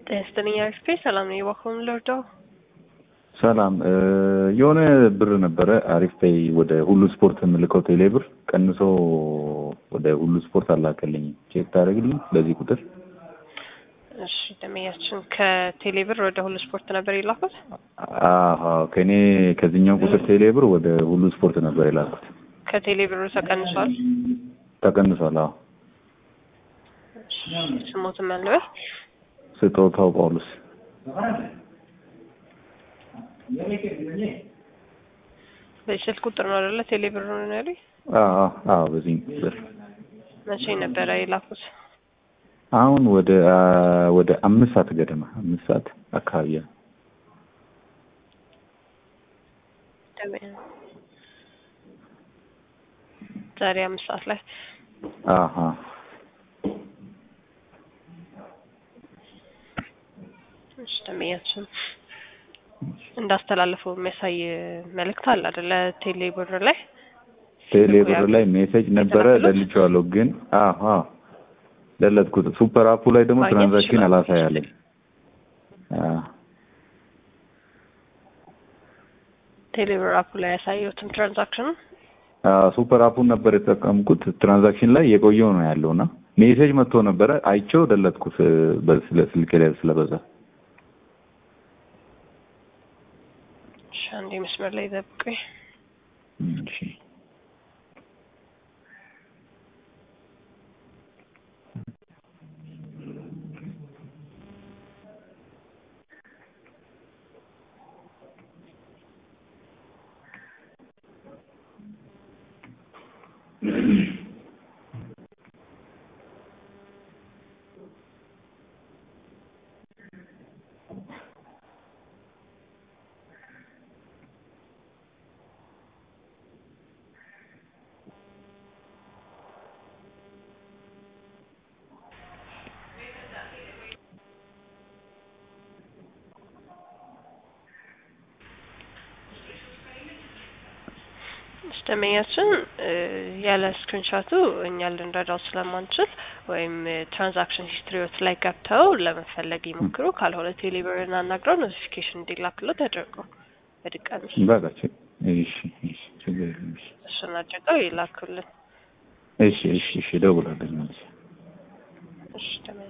ጤና ይስጥልኝ አሪፍ ሰላም ነው። የባኮን ልርዳው? ሰላም የሆነ ብር ነበረ አሪፍ ፔይ ወደ ሁሉ ስፖርት የምልከው ቴሌ ብር ቀንሶ ወደ ሁሉ ስፖርት አላከልኝ። ቼክ ታደርግልኝ በዚህ ቁጥር? እሺ ደመያችን ከቴሌ ብር ወደ ሁሉ ስፖርት ነበር የላኩት? አዎ ከኔ ከዚህኛው ቁጥር ቴሌ ብር ወደ ሁሉ ስፖርት ነበር የላኩት። ከቴሌ ብሩ ተቀንሷል? ተቀንሷል። አዎ ስሞትም ያለበት ስጦታው ጳውሎስ በስልክ ቁጥር ነው አይደለ? ቴሌ ብር ነው ያለኝ። አዎ አዎ በዚህ ብር መቼ ነበረ የላኩት? አሁን ወደ ወደ አምስት ሰዓት ገደማ አምስት ሰዓት አካባቢ ነው። ዛሬ አምስት ሰዓት ላይ አሀ እሺ ደመኛችን እንዳስተላለፈው የሚያሳይ መልእክት አለ አይደለ? ቴሌ ብር ላይ ቴሌ ብር ላይ ሜሴጅ ነበረ ደልቼዋለሁ፣ ግን አሀ ደለትኩት። ሱፐር አፑ ላይ ደግሞ ማግኘት ትራንዛክሽን ይችላል። አላሳያለኝ። ቴሌ ብር አፑ ላይ ያሳየሁትን ትራንዛክሽን ሱፐር አፑን ነበር የተጠቀምኩት። ትራንዛክሽን ላይ የቆየው ነው ያለው እና ሜሴጅ መጥቶ ነበረ አይቼው ደለትኩት። በስለ ስልኬ ላይ ስለበዛ እሺ፣ አንዴ መስመር ላይ ጠብቁኝ። እሺ ደመኛችን ያለ ስክሪንሾቱ እኛ ልንረዳው ስለማንችል ወይም ትራንዛክሽን ሂስትሪዎት ላይ ገብተው ለመፈለግ ይሞክሩ። ካልሆነ ቴሌብርን አናግረው ኖቲፊኬሽን እንዲላክሎት ያደርገው በድጋሚ በቃ ች- እሺ እሺ ችግር የለም። እሺ እሱን አድርገው ይላኩልን። እሺ እሺ እሺ እደውላለሁ መልሼ። እሺ ደመኛ